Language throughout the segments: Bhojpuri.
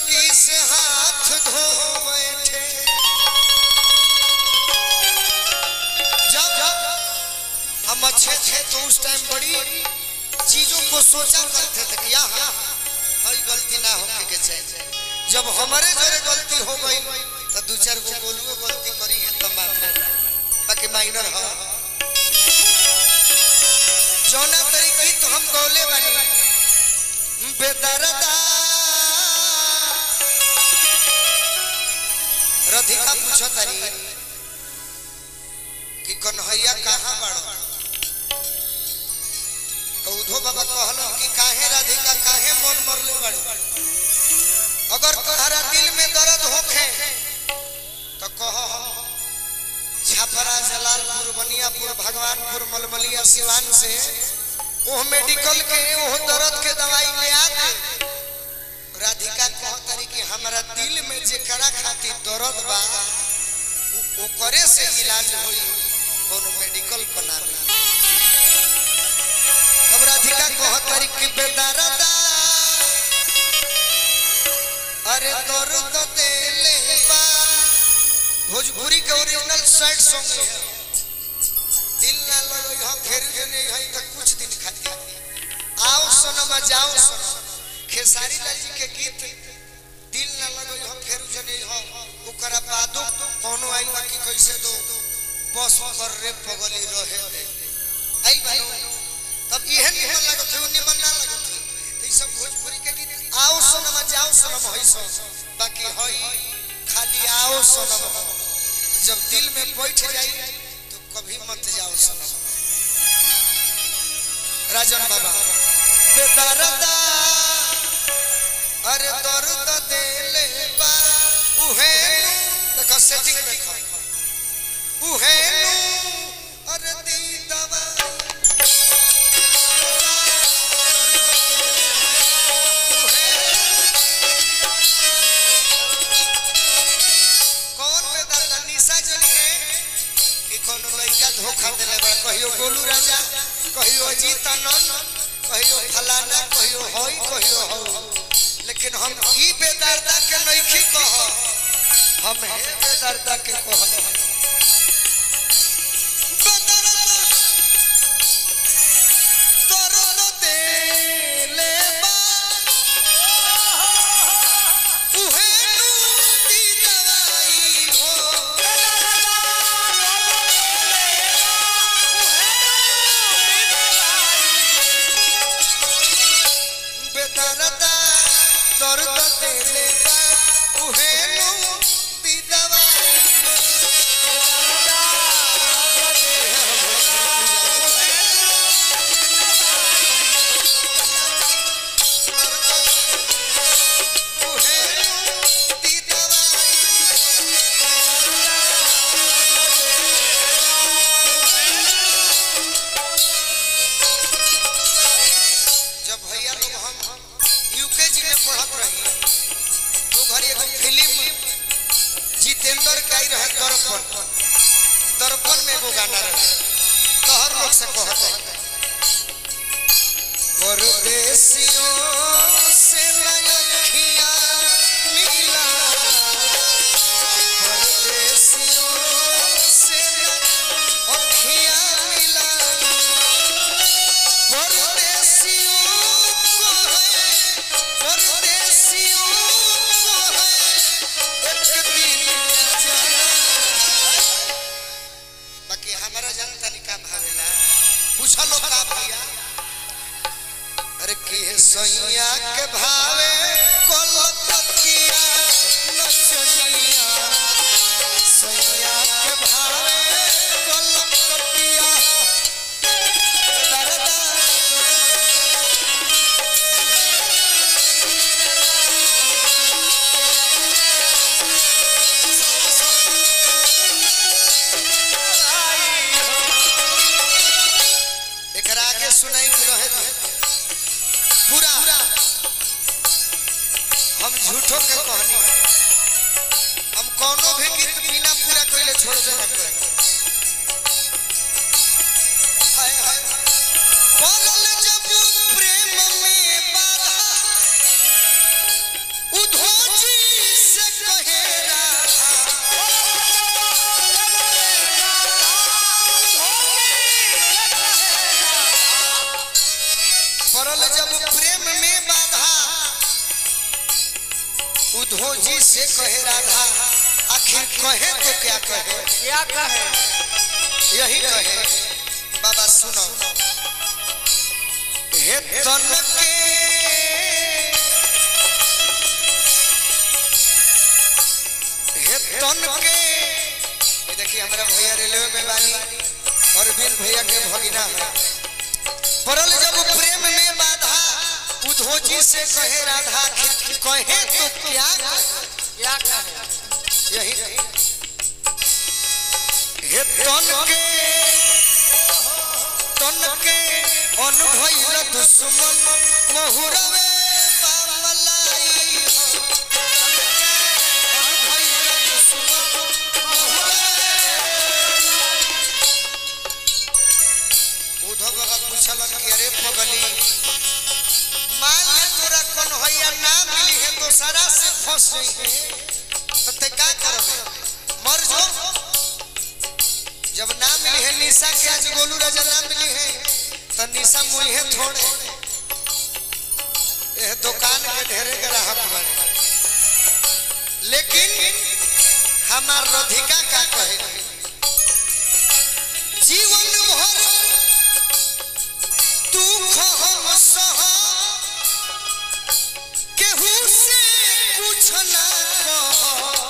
जिंदगी से हाथ धो बैठे जब हम अच्छे थे तो उस टाइम बड़ी चीजों को सोचा करते थे कि यहाँ हई गलती ना होके के चाहिए जब हमारे जरे गलती हो गई तो दो चार गो गोलुओ गलती करी है तो मात्र बाकी माइनर हो जौना तरीके तो हम गौले बनी बेदरदा रधिका पूछो तारी कि कन्हैया कहाँ बड़ो तो उधो बाबा कहलो कि काहे राधिका काहे मन मरले बड़ो अगर तोहरा दिल में दर्द होखे तो कहो हम छपरा जलालपुर बनियापुर भगवानपुर मलमलिया सिवान से वो मेडिकल के वो दर्द के दवाई ले आ दे राधिका कह तारी कि हमारा दिल में जेकरा खातिर दर्द बा उ- ओकरे से इलाज होई कोनो मेडिकल बना ली तब राधिका कह तारी कि बेदर्दा अरे दर्द देले बा भोजपुरी के ओरिजिनल सैड सॉन्ग है दिल ना लगई हो फिर जे नहीं है तो कुछ दिन खातिर आओ सनम जाओ सनम खेसारी लाल जी के गीत दिल ना लगई हो फिर जे नहीं हो ओकरा बादो कोनो आई बा कि कैसे दो बस कर रे पगली रहे दे आई भाई तब इहे निमन लागत है निमन ना लागत है तो ई सब भोजपुरी के गीत आओ सनम जाओ सनम होई सो बाकी होई खाली आओ सनम हो जब दिल में बैठ जाई तो कभी मत जाओ सनम राजन बाबा बेदर्दा अरे दर्द देले बा उहे देखो सेटिंग देखो उहे अरे दी दवा कौन बेदर्दा निशा जनी है कि कोनो लड़का धोखा देले बा कहियो गोलू राजा कहियो अजीत आनंद कहियो फलाना कहियो होई कहियो हो लेकिन हम ई बेदर्दा के नइखी कह हम हे बेदर्दा के कह दर्द देले बा उहे नू दी दवाई हो बेदर्दा दर्द देले बा उहे नु दी दवाई उहे नु दी दवाई जब भैया लोग हम यूकेजी में पढ़त रही तो घरी एगो फिल्म जितेंद्र के आई रहे दर्पण दर्पण में एगो गाना रहे तो हर लोग से कहत है परदेसियों से लयखिया मिला परदेसियों से लयखिया मिला परदेसियों को है परदेसियों को है एक दिन जाना बाकी हमारा जनता निका भावेला पूछा लो का भैया अरे के सैया के भावे कोलकतिया नचनिया सैया के भावे कोलकतिया दरदा एकरा आगे सुनाई के रहे थे पूरा हम झूठो के कहनी हम कोनो भी गीत बिना पूरा कइले छोड़ देना करे हाय हाय पड़ल जब प्रेम में बाधा उधो पड़ल जब प्रेम में बाधा उधोजी से कहे राधा आखिर कहे तो क्या कहे क्या कहे यही कहे बाबा सुनो हे तन के हे तन के ये देखिए हमारा भैया रेलवे में बानी और बिन भैया के भगिना है परल जब प्रेम में बाधा उधोजी से कहे राधा आखिर कहे तो क्या कहे क्या कहे यही हे तन के तन के अनुभैल दुश्मन महुरवे बामलाई हो। अनुभैल दुश्मन महुरवे। उद्धव बाबा पूछलन कि अरे पगली मान ले तोरा कन्हैया ना मिली है दोसरा से फंसे है तो ते का करबे मर जो जब ना मिली है निशा के आज गोलू राजा ना मिली है तो निशा मुई है थोड़े यह दुकान के ढेरे ग्राहक बने लेकिन हमार राधिका का कहे जीवन भर दुख हम सह केहू से कुछ ना कह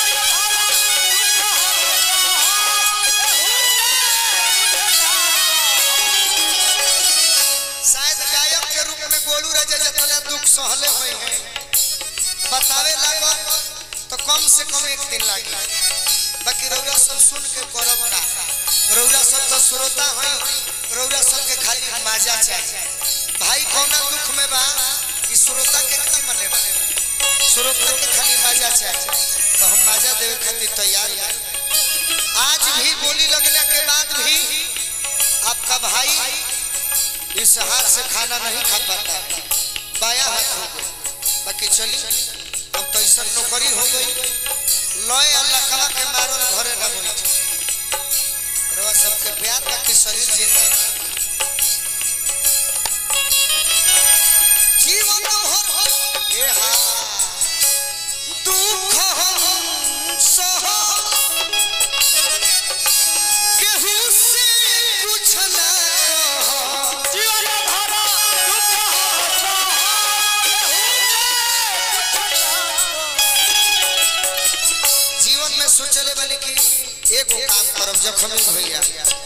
शायद गायक के रूप में गोलू राजा जितना दुख सहले हुए हैं बतावे लागो तो कम से कम एक दिन लागी बाकी रौरा सब सुन के करब का रौरा सब तो श्रोता हैं रौरा सब के खाली मजा चाहिए भाई कौना दुख में बा कि श्रोता के का मने बा श्रोता के खाली मजा चाहिए तो हम मजा देवे खातिर तैयार हैं आज भी बोली लगने के बाद भी आपका भाई इस हाथ से खाना नहीं खा पाता बाया हाथ हो गई बाकी चली अब तो ऐसा नौकरी हो गई लय अल्लाह कला के मारल घरे न बोली रवा सबके प्यार का कि शरीर जिंदा जीवन भर ये हा दुख हम सह केहू से कुछ ना कह जीवन भरा दुख जीवन में सोचले बने कि एगो काम करब जखमी भैया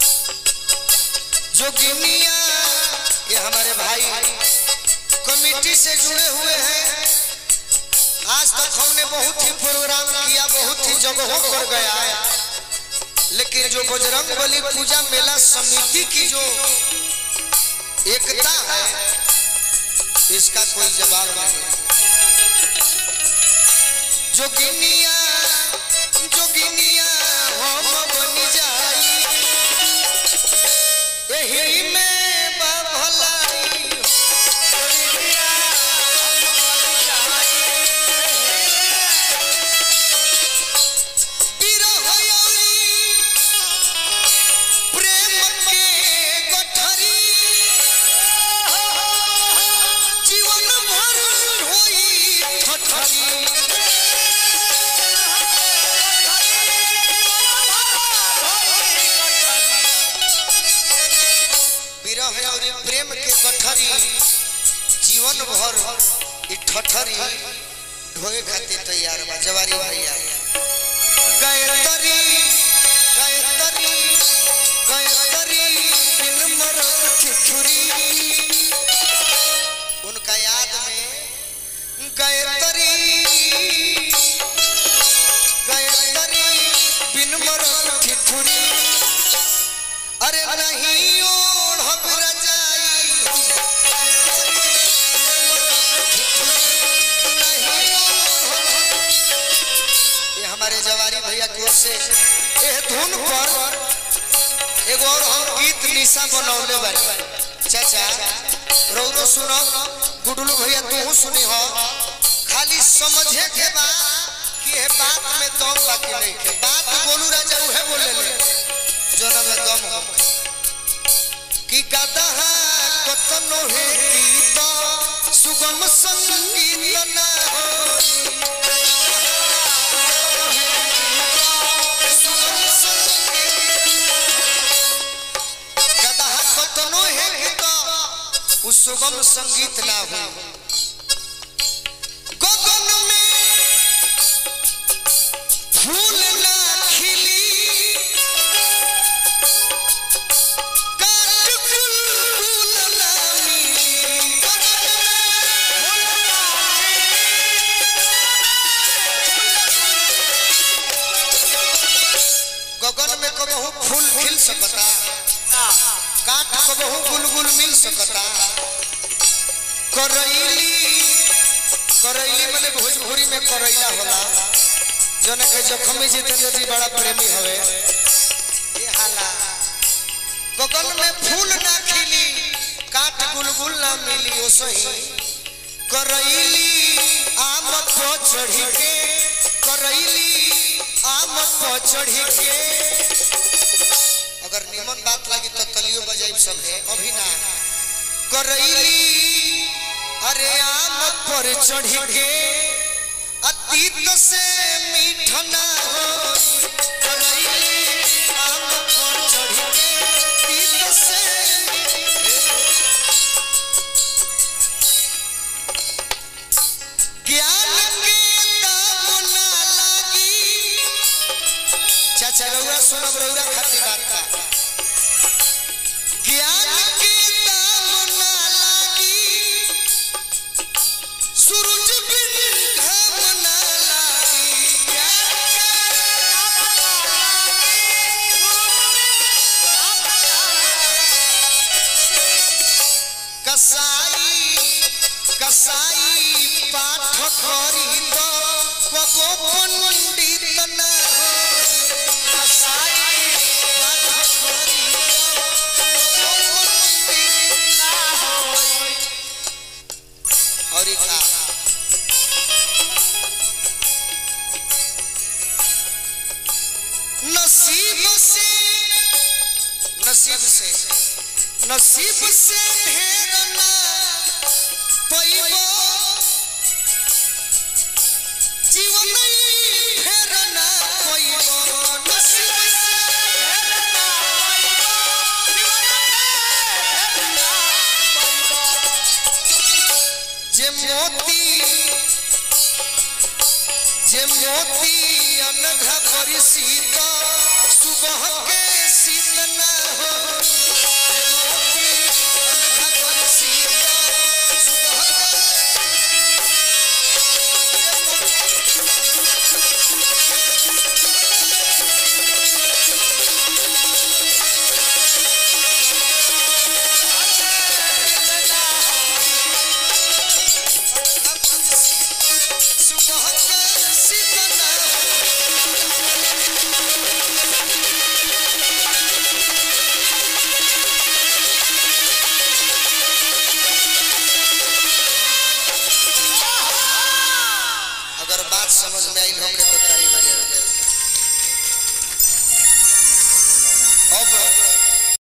जोगिनिया ये हमारे भाई कमेटी से जुड़े हुए हैं आज तक हमने बहुत ही प्रोग्राम किया बहुत ही जगहों पर गया लेकिन जो बजरंग बली पूजा मेला समिति की जो एकता है इसका कोई जवाब नहीं जोगिनिया जोगिनिया हम बन जाई एही में बा भलाई जोगिनिया हम बन जाई बिरह यौरी प्रेम के गठरी जीवन भर होई ठठरी विरह और प्रेम के गठरी जीवन भर ई ठठरी ढोए खातिर तैयार बा जवारी भैया गायत्री गायत्री गायत्री बिन मरद ठिठुरी उनका याद में गायत्री गायत्री बिन मरद ठिठुरी अरे नहीं ओढ़ब रजाई ये हमारे जवारी भैया की ओर से ये धुन पर एगो और हम गीत निशा बनौले बानी चाचा रौरो सुनो गुडलू भैया तू सुनी हो खाली समझे के बा कि ये बात में दम बाकी नहीं के बात बोलू राजा उहे बोले ले जोना में दम हो कि गदहा कतनो है की सुगम संगीत ना होई सुगम संगीत गदहा कतनो है तो उ सुगम संगीत ना हो गगन में फूल ना खिली काट बुलबुल ना मिली गगन में फूल ना गगन में कबहू फूल खिल सकता काट कबहू गुलगुल मिल सकता करैली करैली माने भोजपुरी में करैला होला जौन के जखमी जितेंद्र जी बड़ा प्रेमी हवे ये हाला गगन में फूल ना खिली काट गुलगुल ना मिली ओ सही करैली आम पर चढ़ी के करैली आम पर चढ़ी के अगर निमन बात लगी तो तलियो बजाई सब है अभी ना करैली अरे आम पर चढ़ी के अतीत से मीठ ना हो करैली आम पर चढ़ी के अतीत से ज्ञान के दाम ना लागी चाचा रउरा सुनब रउरा खाती बात बा ज्ञान के दाम ना लागी सूरज बिन घाम ना लागी ज्ञान के कसाई कसाई पाठ करी तो कबो पंडित ना हो कसाई पाठ करी तो कबो पंडित ना हो और एक का नसीब से नसीब से नसीब से ढेर ना पैबो जीवन फेर ना पैबो नसीब से ढेर ना पैबो जीवन जे मोती जे मोती अनघा करी सीता सुबह के शीत ना हो जे मोती अनघा करी सीता सुबह के सुबह के शीत ना हो अगर बात समझ में आई होके तो